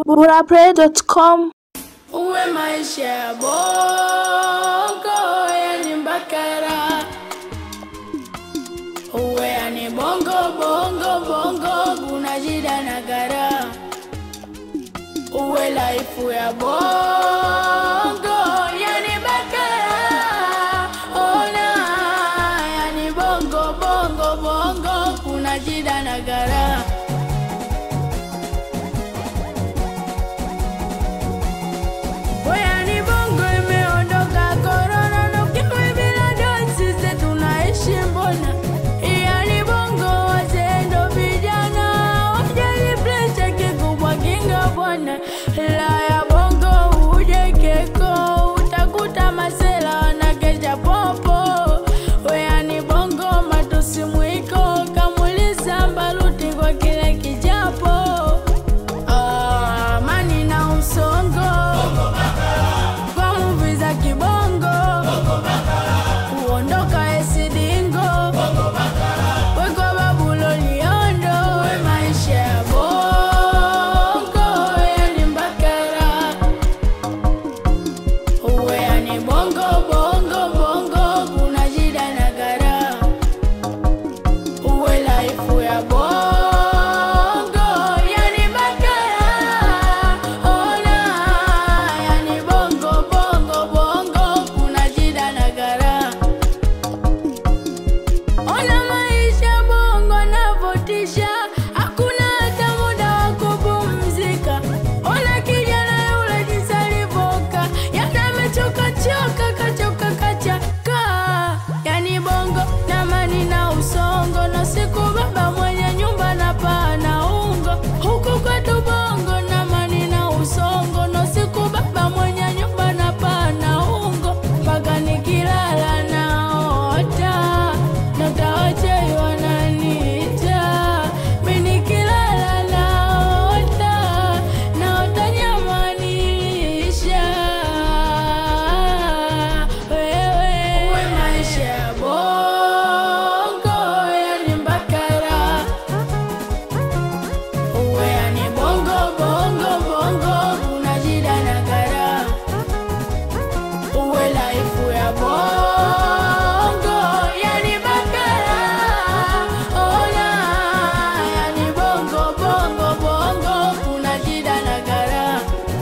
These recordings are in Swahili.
burapray.com uwe maisha ya bongo yani mbakara uwe yani bongo bongo bongo kuna jida na gara uwe laifu ya bongo yani bakara ona yani bongo bongo bongo kuna jida na gara Oyani bongo imeondoka korona na ukimwi bila dosi sisi tunaishi mbona? Yani bongo wazee ndo vijana wajali presha kikubwa kinga bwana. La ya bongo uje keko utakuta masela wanakesha popo. Oyani bongo matusi mwiko kamuliza mbaluti kwa kile kijapo. Ah, Amani na usongo kwa muvi za kibongo kuondoka esidingo wekwa babulo liondo we maisha ya bongo yani mbakara uwe yani bongo bongo bongo kuna jida na gara uwe laifu ya bongo yani bakara ona yani bongo bongo bongo kuna jida na gara ona maisha bongo navotisha hakuna hata muda wa kupumzika ona kijana yule jinsi alivyoka yani amechoka choka kachoka kachaka yani bongo na mani na usongo na siku baba mwenye nyumba na paa na ungo huku kwetu bongo na mani na usongo na siku baba mwenye nyumba na paa na ungo mpaka nikilala naota natawache wananiita mi nikilala naota naota nyamanisha wewe uwe maisha ya bongo yani mbakara uwe yani bongo bongo bongo kuna jida na gara uwe laifu ya bongo yani bakara ona yani bongo bongo bongo kuna jida na gara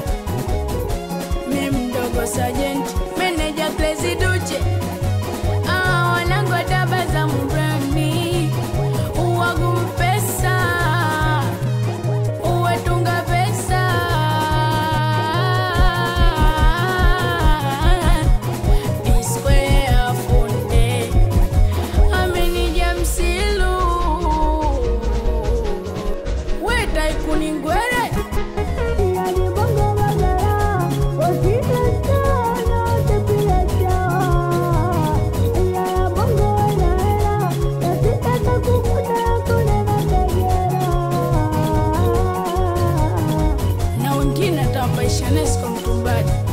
mi mdogo sajenti meneja klesi duche Ah, wanangu tabasamu brandi uwagu mpesa uwetunga pesa P-Square funde amenija msilu wetaikuningwere na wengine atawapaisha nesko mtumbani